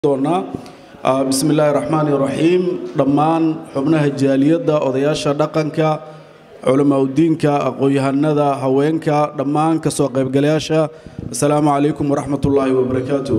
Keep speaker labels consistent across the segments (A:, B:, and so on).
A: doonaa bismi illaahi raxmaani raxiim dhammaan xubnaha jaaliyadda odayaasha dhaqanka culamaauddiinka aqoon-yahanada haweenka dhammaan kasoo qaybgalayaasha assalaamu calaykum waraxmat ullaahi wabarakaatu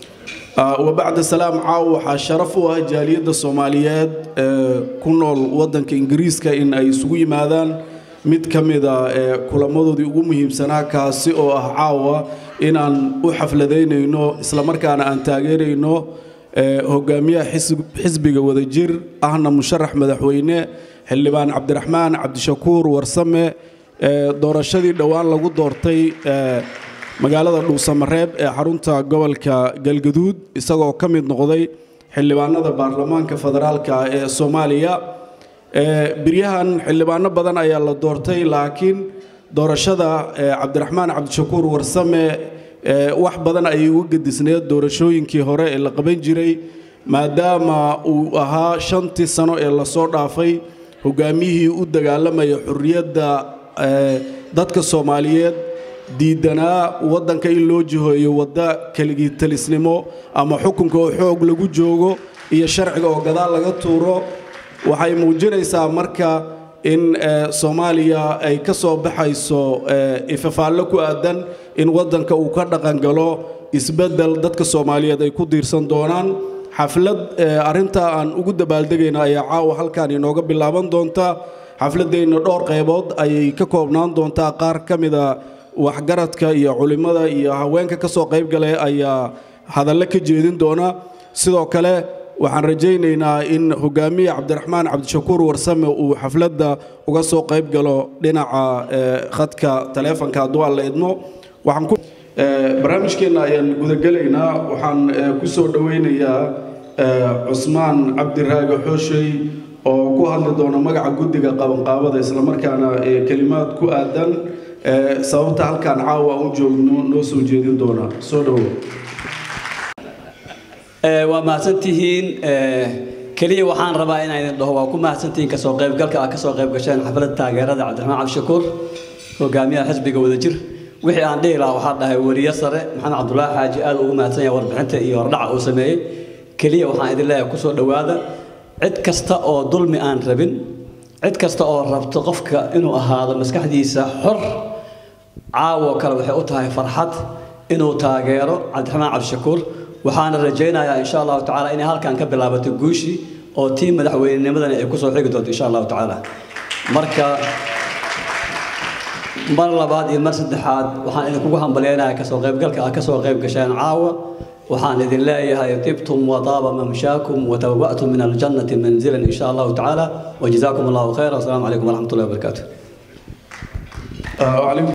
A: wabacda salaam caaw waxaa sharaf u ah jaaliyadda soomaaliyeed ee ku nool waddanka ingiriiska in ay isugu yimaadaan mid ka mida ee kulamadoodii ugu muhiimsanaa kaasi oo ah caawa inaan u xafladaynayno islamarkaana aan taageerayno hogaamiyaha xisbiga wadajir ahna musharax madaxweyne xildhibaan cabdiraxmaan cabdishakuur warsame doorashadii dhowaan lagu doortay magaalada dhuusamareeb ee xarunta gobolka galgaduud isagoo ka mid noqday xildhibaanada baarlamaanka federaalka ee soomaaliya biryahan xildhibaano badan ayaa la doortay laakiin doorashada cabdiraxmaan cabdishakuur warsame wax badan ayay uga gedisneed doorashooyinkii hore ee la qaban jiray maadaama uu ahaa shantii sano ee lasoo dhaafay hogaamiyihii u dagaalamaya xurriyadda dadka soomaaliyeed diidanaa waddanka in loo jihoeyo wadda keligii talisnimo ama xukunka oo xoog lagu joogo iyo sharciga oo gadaal laga tuuro waxay muujinaysaa marka in soomaaliya ay ka soo baxayso ifafaallo ku aadan in waddanka uu ka dhaqangalo isbeddel dadka soomaaliyeed ay ku diirsan doonaan xaflad arrintaa aan ugu dabaaldegayna ayaa caawa halkan inooga bilaaban doonta xafladeenna dhowr qaybood ayay ka koobnaan doontaa qaar ka mida waxgaradka iyo culimmada iyo haweenka ka soo qaybgalay ayaa hadalle ka jeedin doona sidoo kale waxaan rajaynaynaa in hogaamiye cabdiraxmaan cabdishakuur warsame uu xafladda uga soo qayb galo dhinaca khadka taleefonka hadduu aan la idmo barnaamijkeenna ayaan gudagelaynaa waxaan ku soo dhowaynayaa cusmaan cabdiraage xooshey oo ku hadli doona magaca guddiga qabanqaabada islamarkaana kelimaad ku aadan sababta halkaan caawa u joogno noo soo jeedin doona soo dhowow
B: waa mahadsantihiin keliya waxaan rabaa inaan idin dhaho waa ku mahadsantihiin kasoo qaybgalka aad kasoo qayb gasheen xafladda taageerada cabdiraxmaan cabdishakuur hogaamiyaha xisbiga wadajir wixii aan dhihi lahaa waxaa dhahay weriye sare maxamed cabdulaahi xaaji aad ugu mahadsan yahay warbixinta iyo hordhaca uu sameeyey keliya waxaan idin leeyahay kusoo dhowaada cid kasta oo dulmi aan rabin cid kasta oo rabto qofka inuu ahaado maskaxdiisa xor caawo kale waxay u tahay farxad inuu taageero cabdiraxmaan cabdishakuur waxaana rajaynayaa insha allahu tacaala inay halkan ka bilaabato guushii oo tii madaxweynenimadana ay kusoo xigi doonto insha allahu tacaala marka mar labaad iyo mar saddexaad waxaan idinkugu hambalyaynayaa kasoo qaybgalka aad kasoo qayb gasheen caawa waxaan idin leeyahay tibtum wadaaba mamshaakum watabawa'tum min aljannati manzilan insha allahu tacaala wajazaakum allahu khayra wasalaamu calaykum waraxmat ullahi wabarakaatu